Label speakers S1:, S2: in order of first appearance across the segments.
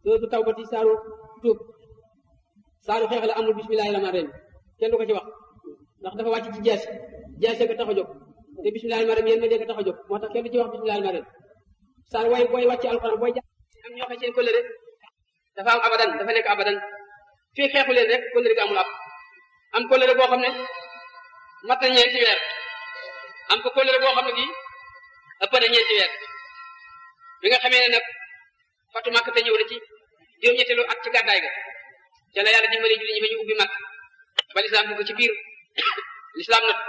S1: sootu tawbati saaru tuub saaru xeex la amul bismillahi rahmaan rahim kenn du ko ci wax ndax dafa wàcc ci jaasi jaasi ko tax a jóg te bismillahi rahmaan rahim yéen ma dee ko tax a jóg moo tax kenn du ci wax bismillahi rahmaan rahim saar way booy wàcc alxuraan booy jàng am ñoo xam seen kóllëre dafa am abadan dafa nekk abadan fii xeexu leen rek kóllëre gi amul ab am kóllëre boo xam ne mat na ñeenti weer am ko kóllëre boo xam ne bii ëpp na ñeenti weer bi nga xamee ne nag fatu màkk te ñëw na ci juróom-ñetteelu at ci gàddaay ga ca la yàlla dimbali julli ñi ba ñu ubbi màkk ba lislaam dugg ci biir lislaam nag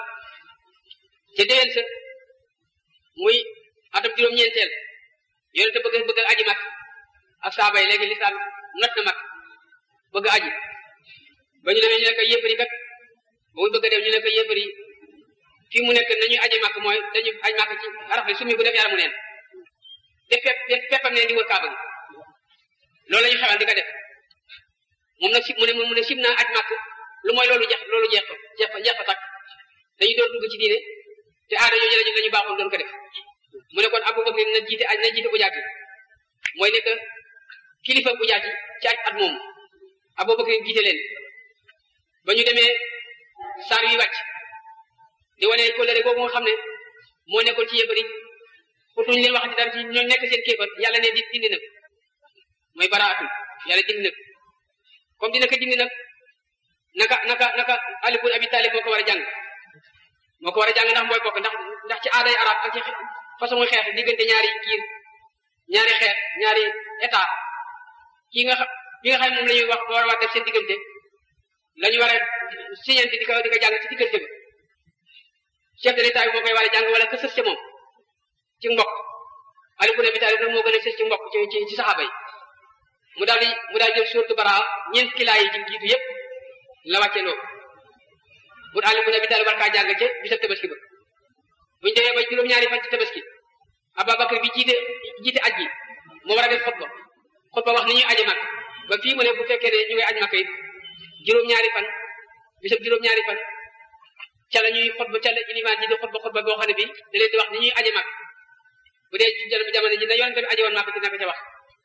S1: ca déwén sa muy atam juróom-ñeenteel yonente bëgg bëgg aji màkk ak saaba yi léegi lislaam not na màkk bëgg aji ba ñu demee ñu ne ko yéefari kat ba muy bëgg a dem ñu ne ko yéefari fii mu nekk nañuy aji màkk mooy dañu aj màkk ci rafle summi bu def yaramu neen te fepp feppam neen di wër kaaba gi loolu la ñu xewal di ko def moom nag si mu ne mu ne sib naa aj màkk lu mooy loolu jeex loolu jeex jeex jeex fa takk dañu doon dugg ci diine te aada yooyu la ñu baaxoon doon ko def mu ne kon Abubakar na jiite aj na jiite bu jaati mooy nekk kilifa bu jaati ci aj at moomu Abubakar jiite leen ba ñu demee saar wi wàcc di wane kóllëre boobu nga xam ne moo nekkoon ci yëbëri pourtuñ leen waxati dara ci ñoom nekk seen kéefar yàlla ne di dindi nag mooy baraatul yàlla dindi nag comme dina ko dindi nag naka naka naka Ali ibn Abi Talib moo ko war a jàng moo ko war a jàng ndax mooy bokk ndax ndax ci aaday arab ak ci façon muy xeex diggante ñaari kiir ñaari xeex ñaari état kii nga xam ki nga xam moom la ñuy wax war a war def seen diggante la ñu war a signante di ko di ko jàng ci diggante bi chef de l'état bi moo koy war a jàng wala ka sës ca moom ci mbokk Ali ibn Abi Talib nag moo gën a sës ci mbokk ci ci ci saxaaba yi mu daal di mu daal jël suuratu Baraa ñeent kilaa yi ci jiitu yëpp la wàccee loo bu Ali ibn Abi Talib war kaa jàng ca bisab tabaski ba bu ñu demee ba juróom-ñaari fan ci tabaski Ababakar bi jiite jiite aj gi moo war a def xutba xutba wax ni ñuy aje mag ba fii mu ne bu fekkee ne ñu ngi aj Makka it juróom-ñaari fan bisab juróom-ñaari fan ca la ñuy xutba ca la ilimaan ji di xutba xutba boo xam ne bii da leen di wax ni ñuy aje mag bu dee ci jamono ji na yonente bi aje woon Makka dina ko ca wax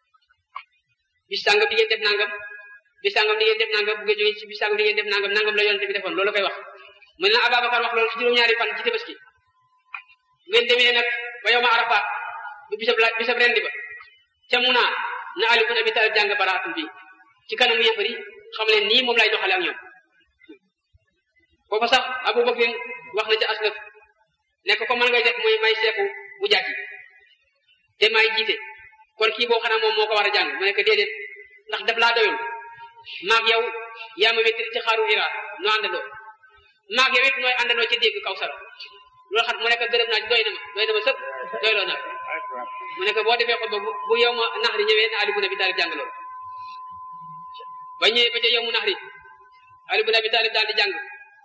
S1: bis sàngam di ngeen def nangam bis sàngam di ngeen def nangam bu ngeen jógee ci bis sàngam di ngeen def nangam nangam la yonente bi defoon loolu koy wax mu ne na Ababacar wax loolu ci juróom-ñaari fan ci tabaski ngeen demee nag ba yow ma arafa bu bisab la bisab rendi ba ca Muna na Ali ibn Abi Talib jàng baraatul bi ci kanamu yëfari xam leen nii moom lay doxale ak ñoom foofa sax Abu Bakr wax na ca aslaf nekk ko mën ngay def mooy may seeku bu jàkki te may jiite kon kii boo xanaa moom moo ko war a jàng mu nekk déedéet ndax daf laa doyul maag yow yaa ma wéttali ci xaaru Hira noo àndandoo maag yow it nooy àndandoo ci dégg kaw sara loolu xam mu nekk gërëm naa ci doy na ma doy na ma sëpp doyloo naa mu nekk boo defee xutba bu bu yow ma naxari ñëwee na Ali ibn Abi Talib jàng loolu ba ñëwee ba ca yow mu naxari Ali ibn Abi Talib daal di jàng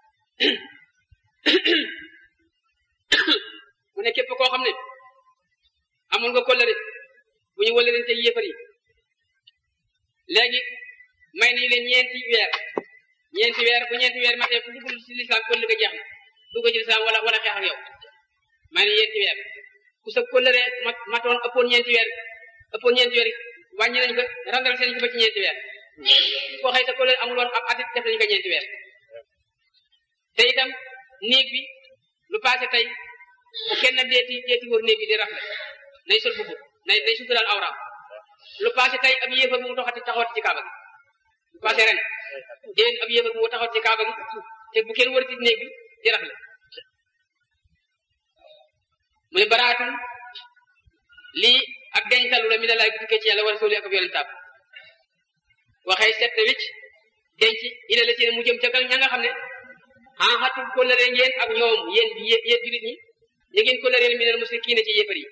S1: mu ne képp koo xam ne amul nga kóllëre bu ñu wëlërante yéefar yi léegi may nañu leen ñeenti weer ñeenti weer bu ñeenti weer matee ku dugg ci lislaam kóllëre ga jeex na dugg ci lislaam wala wala xeex ak yow may nañu ñeenti weer ku sa kóllëre mat matoon ëppoon ñeenti weer ëppoon ñeenti weer wàññi nañu ko randal seen ko ba ci ñeenti weer koo xëy sa kóllëre amul woon ab atit def nañu ko ñeenti weer te itam néeg bi lu passé tey bu kenn deeti deeti wër néeg bi di rafle nay sol bubu nay nay suturaal awraam lu passé tey ab yéefar bu mu taxati taxawati ci kaaba gi lu passé ren déen ab yéefar bu mu taxawati ci kaaba gi te bu kenn wërati néeg bi di rafle mu ne baraatul lii ak dencalu la mi ne laay tukkee ci yàlla war a sóoli ak ab yonentaam waxee set na wicc denc ila la seen mu jëm ca kal ña nga xam ne ah xatul kóllëre ngeen ak ñoom yéen yéen julit ñi ñu ngeen kóllëre minal musrikiina ci yéefar yi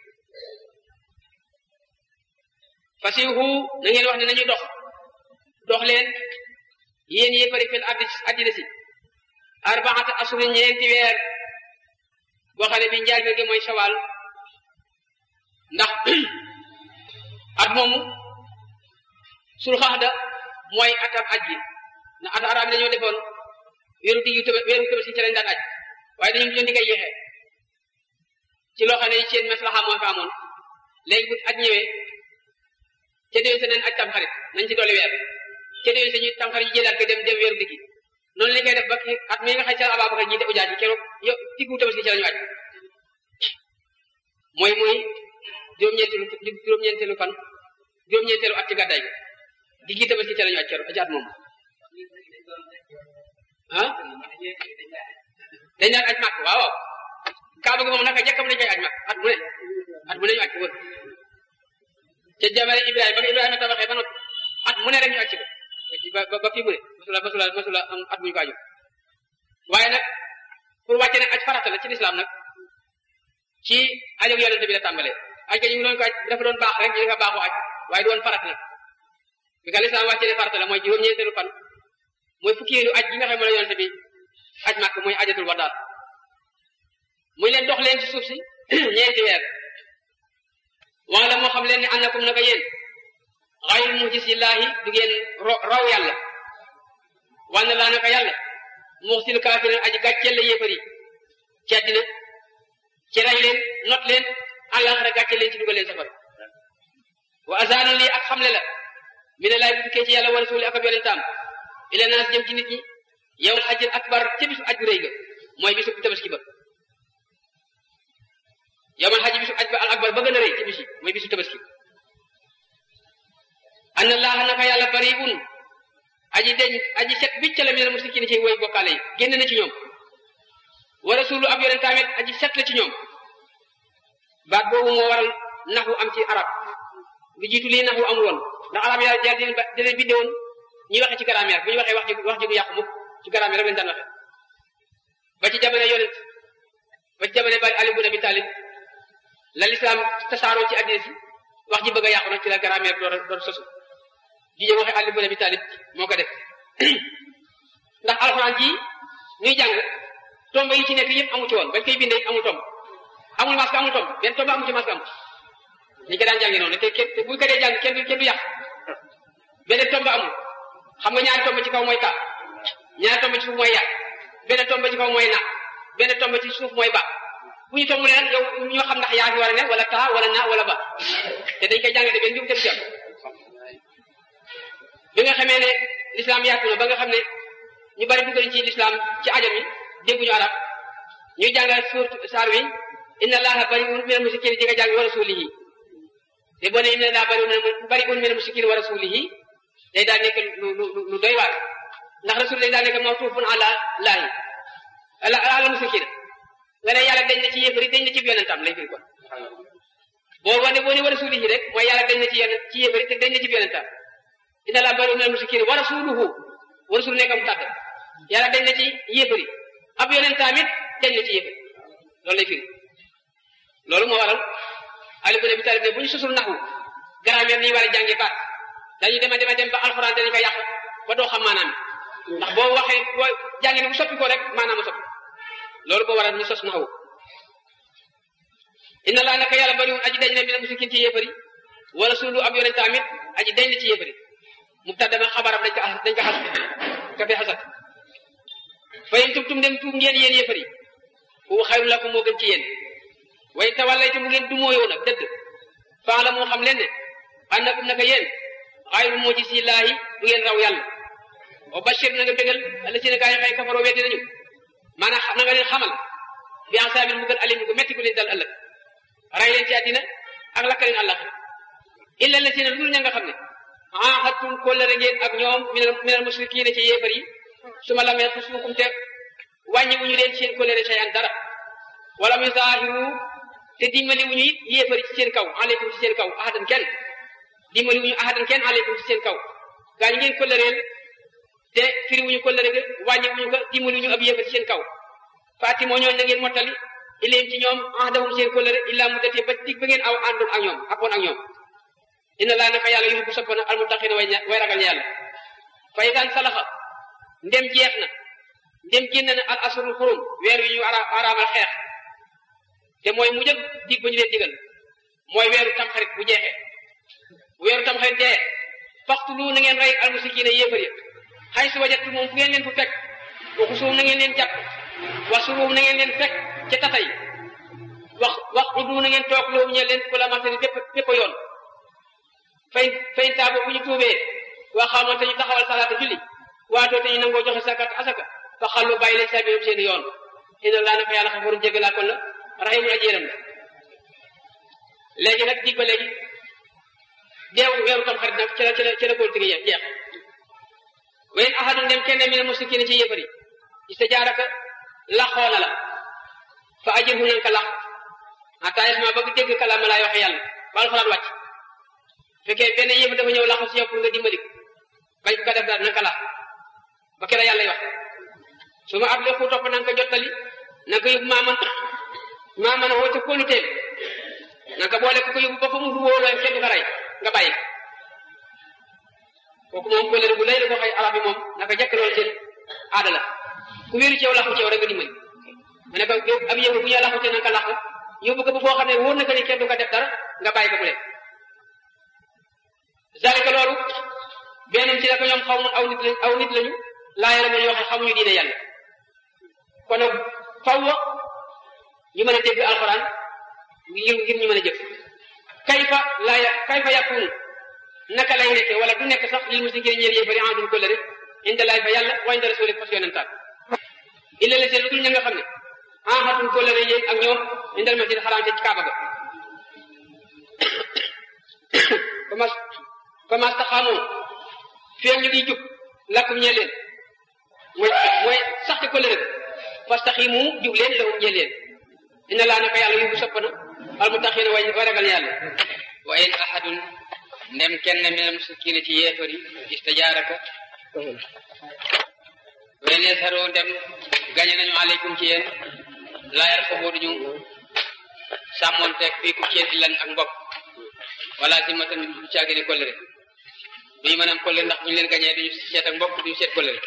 S1: fasihu na ngeen wax ne nañu dox dox leen yéen yéefari fil ardi addina si arbaata asuri ñeenti weer boo xam ne bi njaal gi mooy shawal ndax at moomu sul xaxda mooy atam aj gi ndax at arab yi dañoo defoon weeru diggu tëb weeru tëb si ci lañ daan aj waaye dañu mujjoon di koy yéexee ci loo xam ne seen maslaxa moo fa amoon léegi bu aj ñëwee ca déwén sa neen aj tam xarit nañ ci dolli weer ca déwén sa ñuy tam xarit yi jëlaat ko dem dem weeru diggi noonu lañ koy def ba at mi nga xam ca la Ababacar ñi te ujaaj yi keroog yo diggu tabaski ci la ñu aj mooy mooy juróom-ñeenteelu juróom-ñeenteelu fan juróom-ñeenteelu at ci gàddaay gi diggi tabaski ci la ñu aj keroog ci at moom ah dañ daan aj màkk waaw waaw kaaba gi moom naka jëkkam dañ koy aj màkk at mu ne at mu ne ñu aj ko wër ca jamono Ibrahima ba Ibrahima tabaxee ba noppi at mu ne rek ñu aj ci ko ba ba fii mu ne masula masula masula am at muñu ko aju waaye nag pour wàcce ne aj farata la ci lislaam nag ci ajog yonente bi la tàmbalee aj ga ñu ngi doon ko aj dafa doon baax rek ñu dafa baaxoo aj waaye doon farata nag bi ka lislaam wàcce ne farata la mooy juróom-ñeenteelu fan mooy fukkeelu aj gi nga xam ne la yonente bi aj màkk mooy ajatul wadaal muy leen dox leen ci suuf si ñeenti weer wala moo xam leen ne annakum naka yéen xayrul mujisillaahi du ngeen raw yàlla wanna laa naka yàlla muxsil kaafirin aji gàcceel la yéefar yi ci àddina ci rey leen not leen àllaaxira gàcceel leen ci dugal leen safara wa azaanu lii ak xamle la mi ne laay bu tukkee ci yàlla wa rasuuli ak ab yonentaam ila naas jëm ci nit ñi yow xajil akbar ca bisu aj bu rëy ga mooy bisu tabaski ba yow man xaj bisu aj ba al akbar ba gën a rëy ci bis yi mooy bisu tabaski anna laaha naka yàlla bariwun aji deñ aji set bicc la minal musrikiin ci woy bokkaale yi génn na ci ñoom wa rasulu ab yonent tamit aji set la ci ñoom baat boobu moo waral naxu am ci arab lu jiitu lii naxu amul woon ndax arab yàlla jàll dina dina binde woon ñuy waxe ci grammaire bu ñu waxee wax ji wax ji du yàqu mukk ci grammaire rek lañ daan waxe ba ci jamono yonent ba ci jamono bari Ali ibn Abi Talib la lislaam tasaaroo ci addina si wax ji bëgg a yàqu nag ci la grammaire door door sosu jije waxe Ali ibn Abi Talib moo ko def ndax alxuraan ji ñuy jàng tomb yi ci nekk yëpp amu ci woon bañ koy bindee amul tomb amul masque amul tomb benn tomb amu ci masque amul ñi ko daan jàngi noonu te kenn te buñ ko dee jàng kenn du kenn du yàq benn tomb amul xam nga ñaari tomb ci kaw mooy ka ñaari tomb ci suuf mooy yàq benn tomb ci kaw mooy na benn tomb ci suuf mooy ba bu ñu tomb leen yow ñoo xam ndax yaa fi war a ne wala taa wala na wala ba te dañ koy jàng de benn njum te du jàpp bi nga xamee ne l'islam yaatu na ba nga xam ne ñu bari dugg nañ ci l'islam ci ajam yi dégguñu arab ñuy jàngal suur saar wi inna allaha bari'un minal mushrikiin ji nga jàng wa rasulihi te boo ne inna allaha bari'un minal mushrikiin wa rasulihi day daal nekk lu lu lu doy waar ndax rasul day daal nekk mawtuufun ala laahi ala ala mushrikiin nga ne yàlla dañ na ci yéefari dañ na ci yonentam lay firi kon boo wane boo ne wa rasulihi rek mooy yàlla dañ na ci yonent ci yéefari te dañ na ci yonentam inna allaha bari'un minal mushrikiin wa rasuluhu wa rasul nekkam tàgg yàlla dañ na ci yéefari ab yonentam it dañ na ci yéefari loolu lay firi loolu moo waral Ali ibn Abi Talib ne bu ñu susul naxu grammaire ni war a jànge baat dañuy dema dema dem ba alxuraan dañu ko yàq ba doo xam maanaam ndax boo waxee boo jàngi ne bu soppi ko rek maanaam a soppi loolu boo waral ñu sos naxu inna laa naka yàlla bariwul aji dañ ne mina mushrikiin ci yéefari wa rasulu ab yonent tamit aji dañ na ci yéefari mubtadama xabaram dañ ko dañ ko xas ka fi xasat fa in tubtum dem tuub ngeen yéen yéefari fu xayru lakum moo gën ci yéen way tawallaytu mu ngeen dumóoyoo nag dëdd faa la moo xam leen ne annakum naka yéen xayru mujisillaahi du ngeen raw yàlla wa bashir na nga bégal alla si ne gaa yi xay kafaroo weddi nañu maanaam na nga leen xamal bi ansaabil mu gën alim ko metti ko leen dal ëllëg ray leen ci àddina ak lakka leen àllaxira illa la si ne lu ña nga xam ne ahadtum kóllëre ngeen ak ñoom minal minal musrikiina ci yéefar yi su ma lamee xusuukum te wàññi wuñu leen seen kóllëre sayan dara wala mu zaahiru te dimbali wuñu it yéefari ci seen kaw aleykum ci seen kaw ahadan kenn dimbali wuñu ahadan kenn aleykum ci seen kaw gaa ñi ngeen kóllëreel te firi wuñu kóllëre ga wàññi wuñu ko dimbali wuñu ab yéefar ci seen kaw faati moo ñooñ na ngeen mottali ileem ci ñoom ahadahum seen kóllëre illaa mu datee ba dig ba ngeen aw àndoon ak ñoom akkoon ak ñoom inna laa naka yàlla yuhibbu soppana almuttaqina way way ragal yàlla fa idan salaxa ndem jeex na ndem génn na al asrul xurum weer wi ñu ara araamal xeex te mooy mu jëg dig ba ñu leen digal mooy weeru tamxarit bu jeexee bu weeru tamxarit dee faxtu lu na ngeen rey almusikiina yéefar ya xay si wajatu moom fu ngeen leen fu fekk waxu suum na ngeen leen jàpp wax suruum na ngeen leen fekk ca tatay wax wax udu na ngeen toog loobu ñe leen ko la matari bépp bépp yoon fay fay taabo bu ñu tuubee waa xamoon te ñu taxawal salaata julli waatoo te ñu nangoo joxe sakat asaka fa xallu bàyyi leen sabiilahum seen yoon inna laa naka yàlla xafaru jégalaa kon la rahimun aji yërëm la léegi nag dig ba léegi deew weeru tam xarit nag ci la ci la ci la góor jeex jeex wayn ahadun dem kenn mi ne musrikiina ci yéefari istajaaraka laxoo na la fa ajirhu nan ka lax hatta yasma bëgg dégg kalaama laay waxe yàlla ba alxuraan wàcc fekkee benn yéefar dafa ñëw laxu si yow pour nga dimbali bañ ko ko def daal nan ka lax ba kera yàlla wax su ma ab léegi topp na nga ko jottali na nga ko yóbbu maa man maa man woo ca kóolu teel na nga ko boole ko ko yóbbu ba fa mu wóoloo kenn du ko rey nga bàyyi kooku moom kóllëre bu lay la ko xëy arab yi moom naka jëkk loolu seen aada la ku wéeru ci yow laxu ci yow rek nga dimbali ma ne ko ab yëngu bu ñu laxu te na nga ko laxu yóbbu ko ba foo xam ne wóor na ko ni kenn du ko def dara nga bàyyi ko mu leen zalika loolu benn ci la ko ñoom xaw ma aw nit lañ aw nit lañu laa yàlla man yoo xam xamuñu diine yàlla kon nag faw ñu mën a dégg alxuraan ngir ngir ñu mën a jëf kayfa laa ya kayfa yakunu naka lay nekke wala du nekk sax lil muslimin ñeel yéefari en duñ ko lëre inda laay fa yàlla wa inda rasuli fas yonentaan illa la seen lu dul ña nga xam ne en xatuñ ko lëre yéen ak ñoom indal masjid xaraam ci kaaba ga famas famas taxaamoo fii ñu ngi jub lakkum ñeel leen mooy mooy sax ci ko lëre fastaximu jub leen lahum ñeel leen inna laa naka yàlla yóbbu sopp na al mutaqiina way way ragal yàlla
S2: wa in ahadun ndem kenn minal mushrikiina ci yéefar yi istajaaraka wa in yasharu ndem gañe nañu aleykum ci yéen laa yarqabu duñu sàmmoonteeg fii ku ci yéen illan ak mbokk wala zimmatan du caagini kollëre duñu mën am kollëre ndax bu ñu leen gañee duñu seet ak mbokk duñu seet kollëre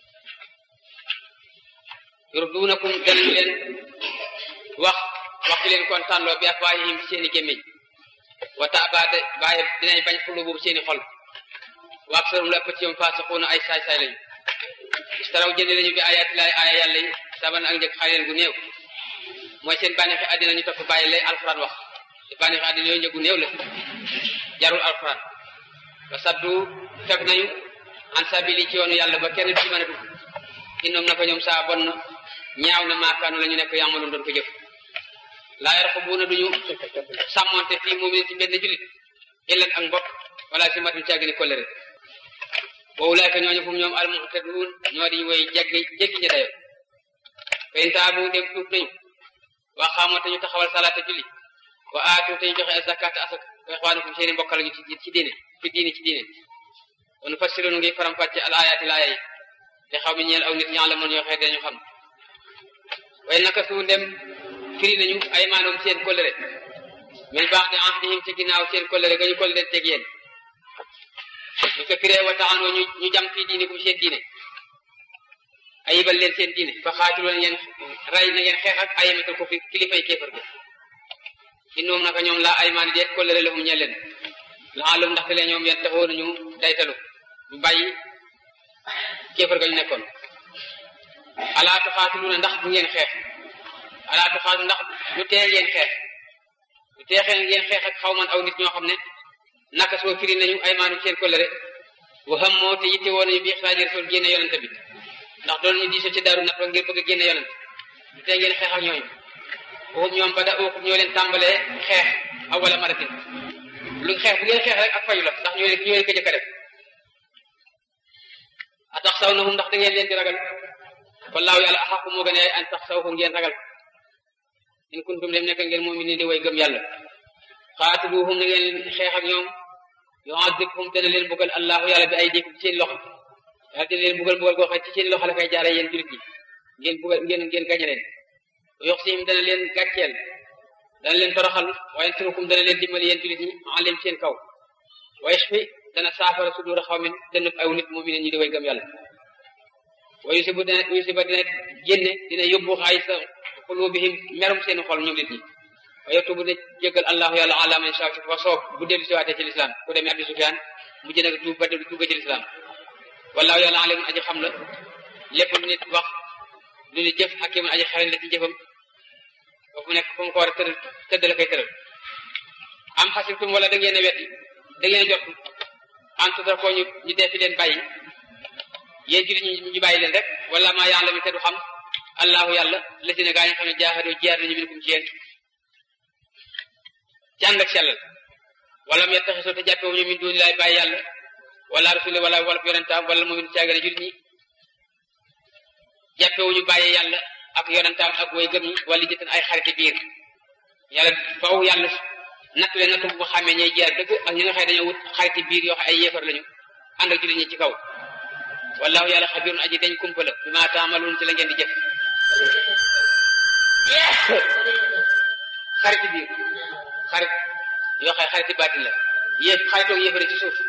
S2: yurduunakum danañu leen wax waxi leen kontaanloo bi afwaahihim ci seeni gémmiñ wa taabaade baaye dinañ bañ xulu boobu seeni xol wa aksarum la ëpp ci ñoom faasiquuna ay saay-saay lañu istaraw jënd lañu bi ayaati laay aaya yàlla yi saban ak njëg xaaleen gu néew mooy seen bànneexi àddina ñu topp bàyyi lay alxuraan wax te bànneexi àddina yooyu njëgu néew la jarul alxuraan wa saddu fekk nañu an sabili ci yoonu yàlla ba kenn du ci mën a dugg innoom na ko ñoom saa bon na ñaaw na maakaanu la ñu nekk yàmmaloon doon ko jëf laa yarqubuuna duñu sàmmonte fii mu'minin ci benn julit illan ak mbokk wala si matum caagini kollëre wa ulaayka ñooñu fu ñoom almu'taduun ñoo di woy jéggi jéggi ña dayo fa in taabu dem tuub nañu wa xaamoo te ñu taxawal salaata julli wa aatu te ñu joxe zakaata asaka wa ixwaanukum seeni mbokk lañu ci ci diine fi diine ci diine wa nufassilu ngi faram fàcce al ayaati laaya yi te xaw mi ñeel aw nit ñaa la mën yoo xee dañu xam waaye naka su dem firi nañu ay maanoom seen kóllëre min baax de ahdihim ci ginnaaw seen kóllëre ga ñu kóllëre teg yéen ñu ko firee wa taxanoo ñu ñu jam fii diine kum seen diine ayibal leen seen diine fa xaatiloon ngeen ray na ngeen xeex ak ayamatal ko fi kilifay kéefar bi innoom naka ñoom laa ay maani deet kóllëre lahum ñeel leen laalum ndaxte lee ñoom yeen taxoon ñu daytalu ñu bàyyi kéefar ga ñu nekkoon alaa tuxaatiluuna ndax du ngeen xeex alaa tuxaatilu ndax du tee ngeen xeex du teexee ngeen xeex ak xaw man aw nit ñoo xam ne naka soo firi nañu ay maanu seen kóllëre wa xam moo te yitte woon nañu bi ixraaji rasul génne yonente bi ndax doon ñu diisoo ci daru nat ngir bëgg a génne yonente du tee ngeen xeex ak ñooñu waxum ñoom ba da ookum ñoo leen tàmbalee xeex awala maratin lu xeex bu ngeen xeex rek ak fayu la ndax ñoo leen ñoo leen ko jëkk a def a tax saw na hum ndax da ngeen leen di ragal wallaahu yàlla axaqu moo gën a yaay an tax saw ko ngeen ragal in kuntum dem nekk ngeen mu'minin di way gëm yàlla xaatiluhum na ngeen xeex ak ñoom yu'adhibhum dana leen bugal allahu yàlla bi ay dikum ci seen loxo yàlla dina leen bugal bugal goo xam ci seen loxo la koy jaare yéen julit ñi ngeen bugal ngeen ngeen gañe leen yoxsihim dana leen gàcceel dana leen toroxal wa yansurukum dana leen dimbali yéen julit ñi alim seen kaw wa yashfi dana saafara sudura xawmin dënub aw nit mu'minin ñi di way gëm yàlla wa yusibu dina yusiba dina génne dina yóbbu xaay sa qulubihim merum seen xol ñoom nit ñi wa yatubu ne jéggal allahu yàlla ala man shaa fa soob bu dellu si waatee ci lislaam ku demee Abi Sufyaan mu jëne tuub ba dellu dugg ci lislaam wallahu yàlla alimun aji xam la lépp lu nit wax lu nit jëf hakimun aji xarañ la ci jëfam ba fu nekk fu mu ko war a tëral tëdd la koy tëral am xasibtum wala da ngeen a wetti da ngeen jot entre da ko ñu ñu dee fi leen bàyyi yéen jullit ñi ñu bàyyi leen rek wala maa yàlla mi te du xam allahu yàlla la si ne gaa yi xam ne jaaxadoo jiyaar nañu minkum ci yéen ci ànd ak sellal wala mu yettaxisoo te jàppewu ñu min duuni laay bàyyi yàlla wala rasuli wala wala yonentaam wala mu min caagane jullit ñi jàppewu ñu bàyyi yàlla ak yonentaam ak way gëm ñi wala jëtan ay xariti biir yàlla faw yàlla natt leen natt bu ko xàmmee ñay jaar dëgg ak ñi nga xëy dañoo wut xariti biir yoo xam ay yéefar lañu ànd ak jullit ñi ci kaw wallahu yàlla xabirun aji dañ kumpa la bi ma taamaluun ci la ngeen di jëf xariti biir xarit yoo xam xariti baatin la yéef xaritoog yéefari ci suuf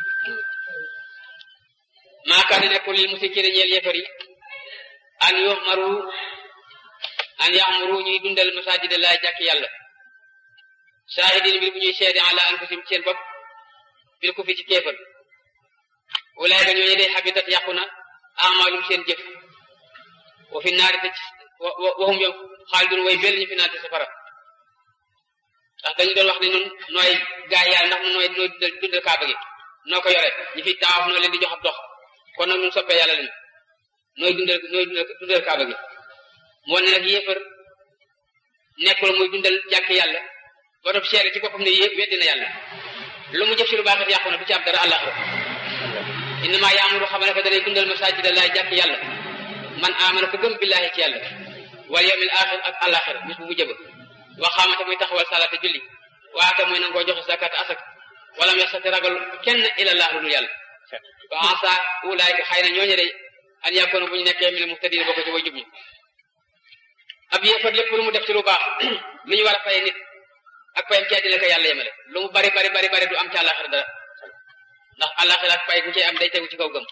S2: maa kaana nekkul lil musrikiina ñeel yéefar yi an yuhmaru an yamuru ñuy dundal masajida laa jàkk yàlla shahidin bi bu ñuy seede ala anfusihim seen bopp bil ku fi ci kéefar ulaayka ñooñu day xabitat yàqu na amalum seen jëf wa fi naari te waxum yow xaalidun way bel ñu fi naari te safara ndax dañu doon wax ne ñun nooy gaay yàlla ndax nooy nooy dundal kaaba gi noo ko yore ñi fi taawaf noo leen di jox ab dox kon nag ñun soppee yàlla lañu nooy dundal nooy dundal kaaba gi moo ne nag yéefar nekkul muy dundal jàkk yàlla ba doon seere ci boppam ne yëpp weddi na yàlla lu mu jëf ci lu baax it yàqu na du ci am dara àllaxira innama yaamuru xam ne ko danay dundal masajida laay jàkk yàlla man amana ko gëm billaahi ci yàlla wal yawmil axir ak àllaxira bis bu mu jëba waxaamate muy taxawal salaata julli waata muy nangoo joxe zakat asak wala mu yasati ragal kenn ilallah lu dul yàlla wa asa ulaayka xëy na ñooñu day an yakunu bu ñu nekkee mi ne muhtadin bokk ci way jub ñi ab yéefar lépp lu mu def ci lu baax lu ñu war a fay nit ak payam ci àddina ko yàlla yemale lu mu bari bari bari bari du am ci àllaxira dara ndax àllaxira ak pay bu cay am day tegu ci kaw gëm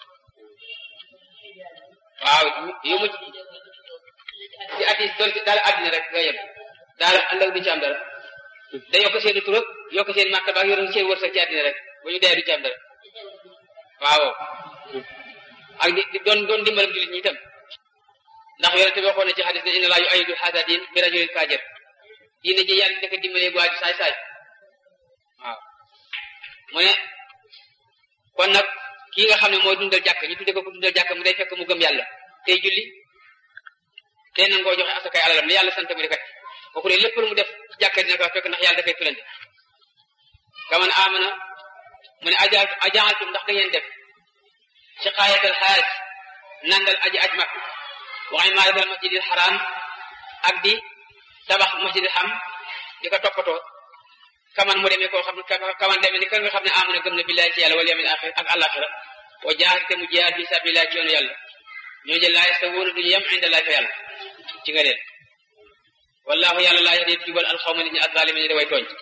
S2: waaw yu mu ci addi doon daal àddina rek nga yem daal àllaw du ci am dara da yokk seen tur ak yokk seen martaba ak yor seen wërsëg ci àddina rek bu ñu dee du ci am dara waaw ak di doon doon dimbalam jullit ñi itam ndax yonente bi waxoon na ci xadis ne inna laa yu ayidu xasadin bi rajulin fajir diine ji yàlla daka dimbalee waa ji saay saay waaw mu ne kon nag kii nga xam ne mooy dundal jàkk ñu tudde ko ko dundal jàkk mu day fekk mu gëm yàlla tey julli tey nangoo joxe asakay alalam li yàlla sant mu di kat kooku de lépp lu mu def ci jàkk dina ko fekk ndax yàlla dafay filante kaman amana mu ne aja ajaaltum ndax da ngeen def siqaayatal xaaj nandal aji aj mak waxay maaratal masjidil xaraam ak di tabax masjidil xam di ko toppatoo kaman mu demee koo xam ne kaman demee ni ka nga xam ne amana gëm na billahi ci yàlla wal yawmil axir ak àlaxira wa jaahad te mu jihaad fi sabilillah ci yoonu yàlla ñoo jël laa yastawuuna duñu yem inda laay fa yàlla ci nga leen wallahu yàlla laa yahdi jubal alxawma nit ñi azzalimin ñi da way tooñ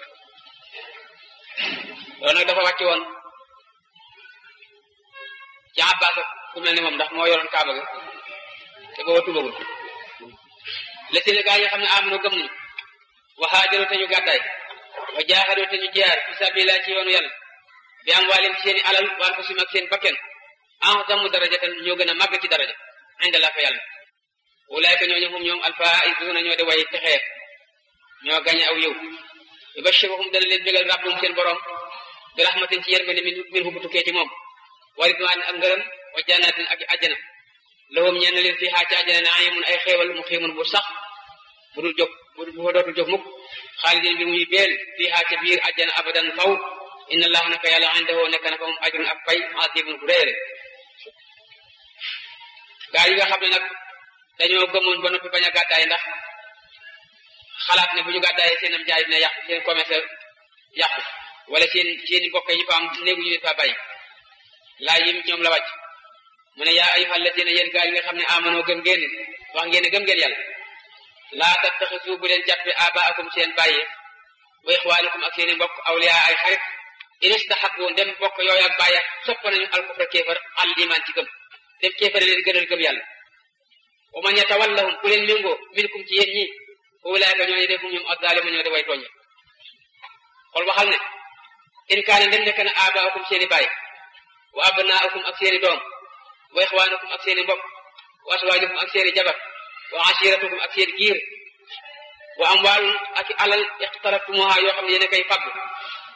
S2: loolu nag dafa wàcc woon ci Abbas ak ku mel ni moom ndax moo yoroon kaaba ga te booba tubagul la seen gaa yi xam ne amano gëm nañu wa haajaru te ñu gàddaay wa jaaxadoo te ñu jiyaar fi sabilillah ci yoonu yàlla bi am waalim ci seen i alal waan ko sim ak seen bakken a'zamu darajatan ñoo gën a màgg ci daraja inda la fa yàlla ulaayka ñooñu hum ñoom alfaa'izuna ñoo de way texeer ñoo gañe aw yow yubashiruhum dana leen bégal rabbum seen borom bi rahmatin ci yërmande min min hu bu tukkee ci moom wa ridwaan ak ngërëm wa jannatin ak àjjana lahum ñeen leen fii xaa ci àjjana naimun ay xéewal mu xiimun bu sax bu dul jóg bu fa dootul jóg mukk xaalidin bi muy beel fii xaa ca biir àjjana abadan faw inna allah naka yàlla indahu nekk na fa moom ajrun ak pay asimun bu réere gaa yi nga xam ne nag dañoo gëmoon ba noppi bañ a gàddaay ndax xalaat ne bu ñu gàddaayee seen am jaay dina yàqu seen commerce yàqu wala seen seen mbokk yi fa am néegu ñu leen fa bàyyi laa yim ñoom la wàcc mu ne yaa ayyuha alladina yéen gaa yi nga xam ne amanoo gëm ngeen wax ngeen ne gëm ngeen yàlla laa tattaxisu bu leen jàppe abaakum seen bàyyi wa ixwaanikum ak seen i mbokk awliyaa ay xarit in istahabu dem mbokk yooyu ak bàyyi sopp nañu alkufra kéefar al iman ci gëm dem kéefar leen gënal gëm yàlla wa man yatawallahum ku leen méngoo minkum ci yéen ñi ulaayka ñooñu defum ñoom azzaalima ñoo de way tooñ xool waxal ne in kaane dem nekk na abaakum seen i bàyyi wa abnaakum ak seen i doom wa ixwaanukum ak seen i mbokk wa aswaajukum ak seen i jabar wa ashiratukum ak seen giir wa amwaalun ak alal iqtaraftumuha yoo xam ne yéen a koy fagg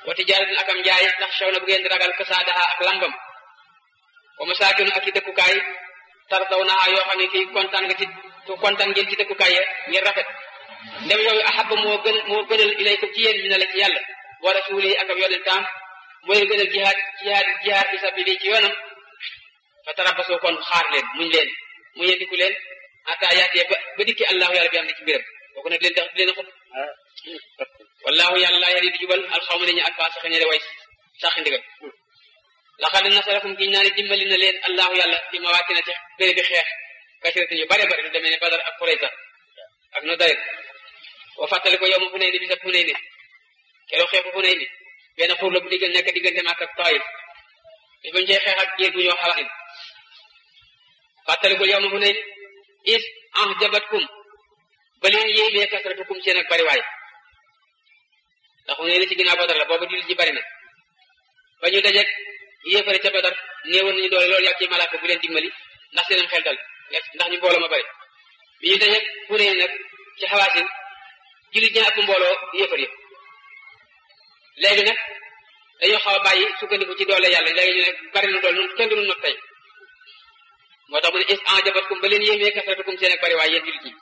S2: wa tijaaratin ak am njaay ndax xew na bu ngeen di ragal kasaadaha ak lambam wa masaakinu ak i dëkkukaay tardaw naa yoo xam ne fii kontaan nga ci kontaan ngeen ci dëkkukaay ya ngir rafet ndem yooyu ahaba moo gën moo gënal ilaykum ci yéen mi na la ci yàlla wa rasuuli ak ab yonentam mooy gënal jihaad jihaad jihaad fi sabili ci yoonam fa tarabasoo kon xaar leen muñ leen mu yendiku leen ata yaatee ba ba dikki allahu yàlla bi am na ci mbiram kooku nag leen tax leen a xut wallahu yàlla laa yari di jubal alxawma dañu ak faa saxe ñere way saxi ndigal laxad nasarakum giñ naa ne dimbali na leen allahu yàlla fi mawaatina ci béré bi xeex kasiratin yu bare bare lu demee ne badar ak xurayta ak no daret wa fàttali ko yow ma fu nay ni bisa fu nay ni keroog xeexu fu nay ni benn xuur la bu diggal nekk diggante Makka ak Taayif bi bañ cee xeex ak jéeg bu ñoo xawain fàttalikul yow ma fu nay ni is ah jabatkum ba leen yéemee kasratukum seen ak bariwaay ndax fu nay ni ci ginnaaw badar la boobu jullit ji bari na ba ñu dajeeg yéefare ca badar néewoon nañu doole loolu yàgg ci malaaka bu leen dimbali ndax seenam xel dal ndax ñu mbooloo ma bari bi ñu dajeeg fu nay nag ci xawaasin jullit ñi ak mbooloo yéefar yëpp léegi nag dañoo xaw a bàyyi sukkandiku ci doole yàlla léegi ñu ne bari na doole nun kenn du nu not tey moo tax mu ne is en jabatkum ba leen yéemee kasratukum seen ak bari waay yéen jullit ñi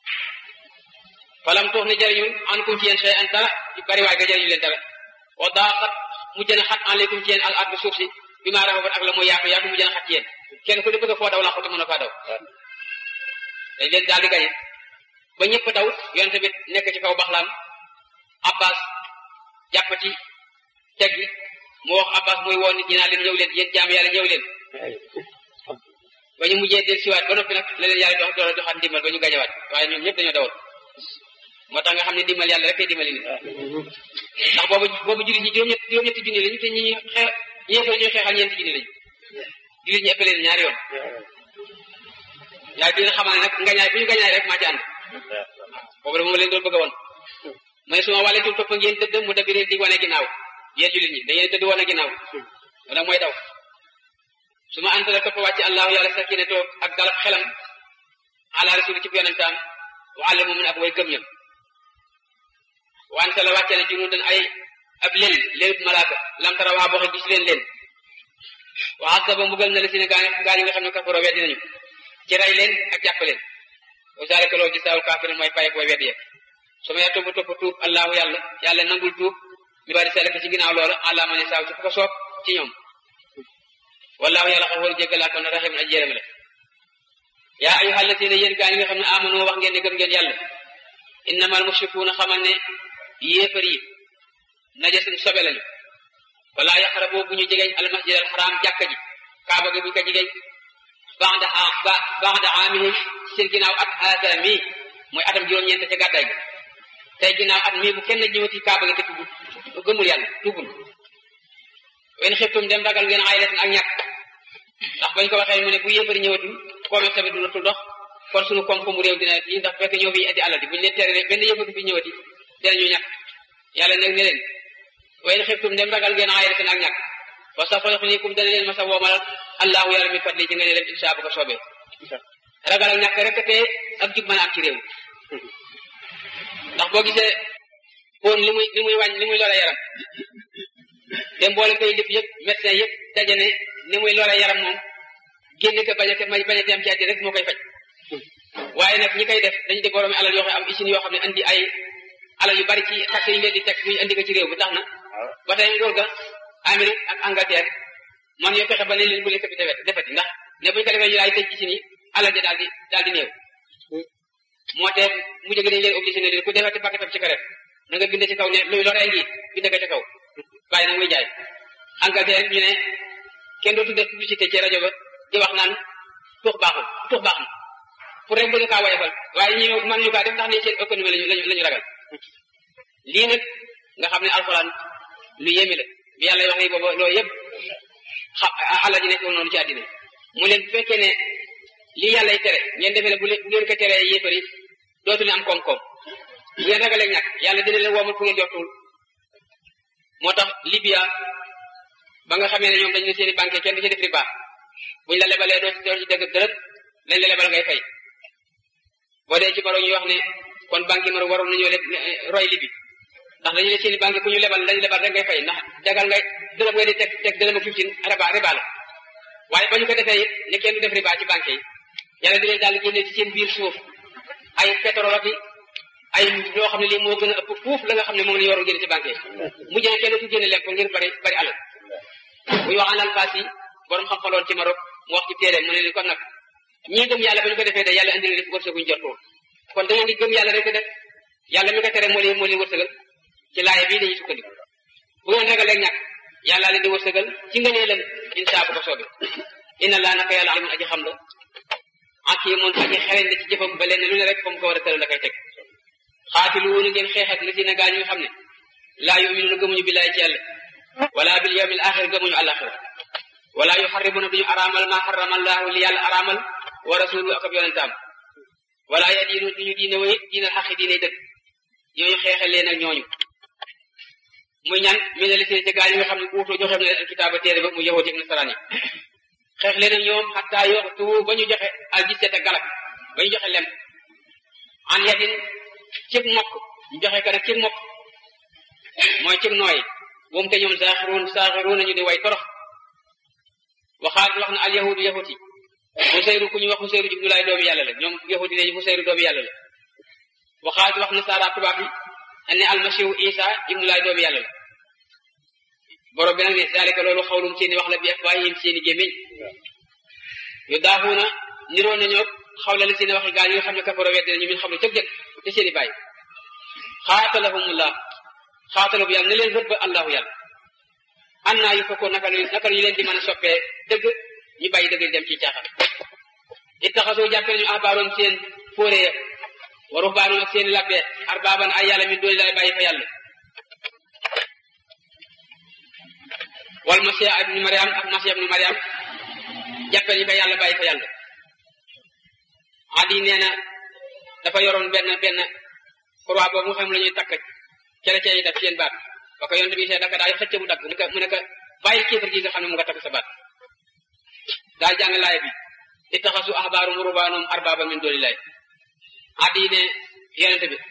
S2: falam tuux ne jëriñu ankum ci yéen xëy an dara bari waay ga jëriñu leen dara wa daa xat mujj na xat aleykum ci yéen al ardu suuf si bi maa raxabat ak la muy yaatu yaatu mujj na xat ci yéen kenn ku ne bëgg a foo daw laa xoti mën a faa daw dañ leen daal di gañe ba ñëpp daw yonente bi nekk ci kaw baxlaam abbas jàpp ci teg bi mu wax abbas muy woon nit ñi naa leen ñëw leen yéen jaam yàlla ñëw leen ba ñu mujjee del siwaat ba noppi nag la leen yàlla jox doole joxaat ndimbal ba ñu gañewaat waaye ñoom ñëpp dañoo dawoon moo tax nga xam ne ndimbal yàlla rek kay dimbali nit ndax boobu boobu jullit ñi juróom-ñett juróom-ñetti junni lañu te ñi ñuy xeex ñeefal ñuy xeexal ñeenti junni lañu jullit ñi ëppale leen ñaari yoon yaay bi nga xamal ne nag ngañaay bu ñu gañaay rek maa ci ànd boobu de moom leen doon bëgg a woon ma ne su ma wàlleetul topp ngeen tëdd mu dabi leen di wane ginnaaw yéen jullit ñi da ngeen tëdd wane ginnaaw loolu nag mooy daw su ma antala topp wàcc allahu yàlla sakine toog ak dalab xelam ala rasuli ci yonentam wa ala mumin ak way gëm ñam wa antala wàcce ne junuudan ay ab lel lelub malaaka lam tara waa boxe gis leen leen wa azaba mbugal na la si ne gaa gaa ñi nga xam ne kafaro weddi nañu ci rey leen ak jàpp leen wa zalika loolu gisaawul kaafirin mooy payek way weddi ya su ma yaa topp topp tuub allahu yàlla yàlla nangul tuub mi bari salaka ci ginnaaw loola allah ma ne saaw ci fu ko soob ci ñoom wallahu yàlla xafoor jéggalaa kon rahim aj yéram la yaa ayuha alladina yéen gaa ñi nga xam ne amanu wax ngeen ne gëm ngeen yàlla innamal mushrikuuna xamal ne yéefar yi najasun sobe lañu wala yaqrabu bu ñu jegeñ al masjid al haram jàkka ji kaaba gi bu ñu ko jegeñ ba'da ba'da aamihim seen ginnaaw at haada mi mooy atam juróom-ñeent ca gàddaay gi tey ginnaaw at mii bu kenn ñëwati kaaba gi te tuggul gëmul yàlla tuggul wen xiftum dem ragal ngeen aylatan ak ñàkk ndax bañ ko waxee mu ne bu yéefari ñëwatul commerce bi dootul dox kon suñu koom-koomu réew dina yi ndax fekk ñëw fi indi alal di buñu leen tere benn yëfatu fi ñëwati dinañu ñàkk yàlla nag ne leen wen xiftum dem ragal ngeen aylatan ak ñàkk wa sa fayoxnikum dana leen ma sa woomal allahu yàlla mi fadli ci nga ne leen insha bu ko soobee ragal ak ñàkk rek te ak jub mën a am ci réew ndax boo gisee bon li muy li muy wàññ li muy loola yaram te mboole koy def yëpp médecin yëpp daje ne ni muy loola yaram moom génn ko bañ a bañ a dem ci àddi rek moo koy faj waaye nag ñi koy def dañu di boroomi alal yoo xam am usine yoo xam ne andi ay alal yu bari ci taxe yi leen di teg muy andi ko ci réew bi tax na ba tey nguur ga Amérique ak Angleterre man ñoo fexe ba ne leen bu leen ko fi defeti ndax ne buñu ko defee ñu daal di tëj usine yi alal ja daal di daal di néew moo te mu jóge dañ leen obligé ne leen ku defati paquetam ci karet na nga bind ci kaw ne luy loree ngi bind ko ci kaw bàyyi nag muy jaay Angleterre ñu ne kenn dootu def publicité ci rajo ba di wax naan tux baaxul tux baax na pour rek bëgg kaa woyofal waaye ñi man ñu kaa def ndax ne seen économie lañu lañu la ñu ragal lii nag nga xam ne alxuraan lu yéeme la bi yàlla wax ni booba loolu yëpp xam àlla ji nekk noonu ci àddina mu leen fekkee ne lii yàllay tere ngeen defee ne bu ngeen ko teree yéefari dootu leen am koom-koom bu ngeen ragalee ñàkk yàlla dina leen woomal fu ngeen joxtul moo tax Libya ba nga xamee ne ñoom dañu ne seeni banque kenn du ci def riba buñ la lebalee doo ci doo ci dëgg dërët lañ la lebal ngay fay boo dee ci baro ñu wax ne kon banque yi mar waroon nañoo leb roy Libi ndax dañu ne seeni banque ku ñu lebal dañu lebal rek ngay fay ndax jagal ngay dërëm ngay di teg teg dërëm ak fifteen riba riba la waaye ba ñu ko defee it ne kenn du def riba ci banque yi yàlla di leen daal génne ci seen biir suuf ay pétrole ak ay loo xam ne lii moo gën a ëpp fuuf la nga xam ne moom la ñu waroon génne ci banque yi mujj na kenn du génne lekk ngir bari bari alal buy wax alal faas yi borom xam xaloon ci Maroc mu wax ci téere mu ne leen kon nag ñii gëm yàlla ba ñu ko defee de yàlla indi na def wërsëguñ jortoon kon da ngeen di gëm yàlla rek def yàlla mi ko tere moo leen moo leen wërsëgal ci laaya bii dañuy sukkandiku bu ngeen ragalee ñàkk yàlla leen di wërsëgal ci nga nee leen insa bu ko soobee inna laa naka yàlla alimun aji xam la ak yi moom aji xereñ la ci jëfam ba leen lu ne rek fa mu ko war a tëral la koy teg xaatilu woonu ngeen xeex ak la si na gaa ñi nga xam ne laa yuminuuna gëmuñu billaay ci yàlla wala bil yawmil axir gëmuñu àlaxira wala yuxarribuna duñu araamal ma xarama allahu li yàlla araamal wa rasulu ak ab yonentaam wala yadiinu duñu diine way diinal xaqi diine dëgg ñooñu xeexal leen ak ñooñu muy ñan mi ne lisee ci gaa yi nga xam ne uutoo joxe na leen alkitaaba téere ba mu yahuudi ak nasaraan yi xeex leen ak ñoom xataa yoxtu ba ñu joxe al jiseet ak galak ba ñu joxe lem an yadin cib mokk ñu joxe ko nag cib mokk mooy cib nooy moom te ñoom saaxiruun saaxiruun nañu di way torox waxaat wax na al yahudu yahud yi xuseyru ku ñu wax xuseyru ibnulaay doomi yàlla la ñoom yahudi nañu xuseyru doomi yàlla la waxaat wax na saara tubaab yi ne almasihu isa ibnulaay doomi yàlla la borom bi nag ne zalika loolu xawlum seeni wax la bi afwaahihim seeni gémmiñ yu daaxuuna niroo nañoo xawla la seeni waxi gaa yi nga xam ne kafaro weddi nañu min xam ne cëg jëkk te seeni bàyyi xaatalahumullah xaatala bu yàlla ne leen rëbb allahu yàlla an naa yu fekkoon naka naka ñu leen di mën a soppee dëgg ñu bàyyi dëgg dem ci caaxaan ittaxasoo jàppe nañu ahbaaroon seen fóore ya wa ruhbaanoon ak seen labbe arbaaban ay yàlla min dooni laay bàyyi fa yàlla wal masiya ibnu mariam ak masiya ibnu mariam jàppe ñu ko yàlla bàyyi fa yàlla adi nee na dafa yoroon benn benn croix boobu nga xam la ñuy takk chrétien yi def seen baat ba ko yonte bi see daka daal xëcc mu dagg mu ne ko mu ne ko bàyyi kéefar gi nga xam ne mu nga takk sa baat daal jàng laay bi ittaxasu ahbaarum rubaanum arbaaba min doonillahi addi ne yonente bi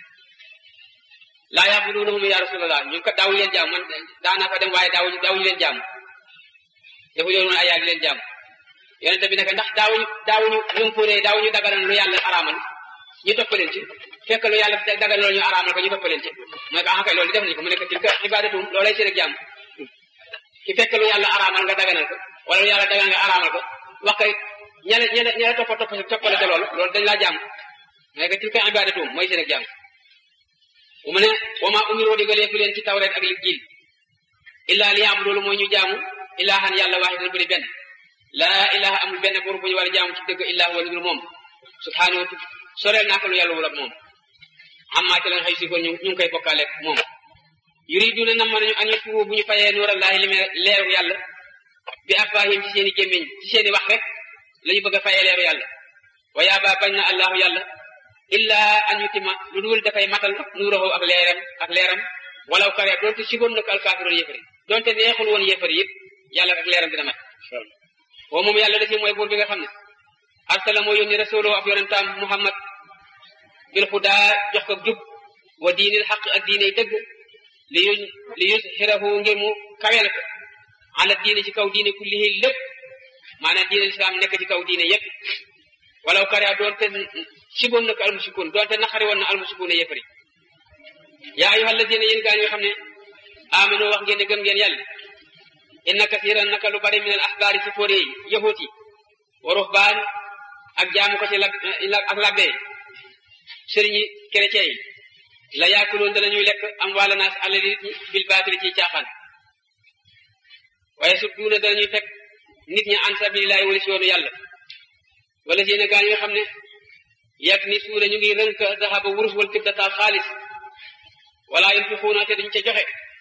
S2: laa yaabuduunahum ya rasulallah ñu ko daawuñu leen jaam man daanaa fa dem waaye daawuñu daawuñu leen jaam dafa yoon ay yaag leen jaam yonente bi ne ko ndax daawuñu daawuñu ñum fóoree daawuñu dagalan lu yàlla araamal ñu topp leen ci fekk lu yàlla dagal loolu ñu araamal ko ñu topp leen ci mooy ko ah kay loolu def nañu ko mu nekk tilka ibaadatum loolay seen ak jàmm ki fekk lu yàlla araamal nga daganal ko wala lu yàlla dagal nga araamal ko wax kay ñene ñene ñene toppa topp toppale te loolu loolu dañ laa jàmm mooy ko tilka ibaadatum mooy seen ak jàmm bu mu ne wama umiroo digalee fi leen ci tawreet ak Injiil illaa li yaabu loolu mooy ñu jaamu ilaahan yàlla waaxidan bu di benn laa ilaha amul benn buur bu ñu war a jaamu ci dëgg illaa huwa lu moom subhaanahu soreel naa ko lu yàlla wul ak moom amma ci la xëy si ko ñu ñu ngi koy bokkaale moom yuriduna nam nañu an yutfu bu ñu fayee nuurallaahi li leeru yàlla bi afwaahim ci seen i gémmiñ ci seen i wax rek la ñu bëgg a fayee leeru yàlla wa yaaba bañ na allahu yàlla illa an yutima lu dul dafay matal nuurahu ak leeram ak leeram walaw kare doonte sigoon na ko alkaafiroon yéefari doonte neexul woon yéefari yëpp yàlla ak leeram dina mat woo moom yàlla da si mooy buur bi nga xam ne arsala moo yónni rasuloo ak yonentaam muhammad bil xudaa jox ko jub wa diinil xaq ak diine dëgg li yu li yusxirahu ngir mu kaweel ko ala diine ci kaw diine kullihi lépp maanaam diine lislaam nekk ci kaw diine yépp walaw kare doonte siboon na ko almusikuun doonte naqari woon na almusikuun yëppari yaa ayyuha alladina yéen gaa ñi nga xam ne amano wax ngeen ne gëm ngeen yàlla inna kasiran naka lu bari min al axbaari ci fóore yi yahut yi wa ruhbaan ak jaamu ko ci lab ak labbe sëriñ yi chrétien yi la yaakuloon danañuy lekk am wàlla naas alali nit ñi bil baatili ci caaxaan waaye sudduuna danañuy fekk nit ñi an sabilillahi wala si yoonu yàlla wala si ne gaa ñi nga xam ne yàgg ni suuna ñu ngi rënk dahaba wurus wal fiddata xaalis wala yunfiquuna te duñ ca joxe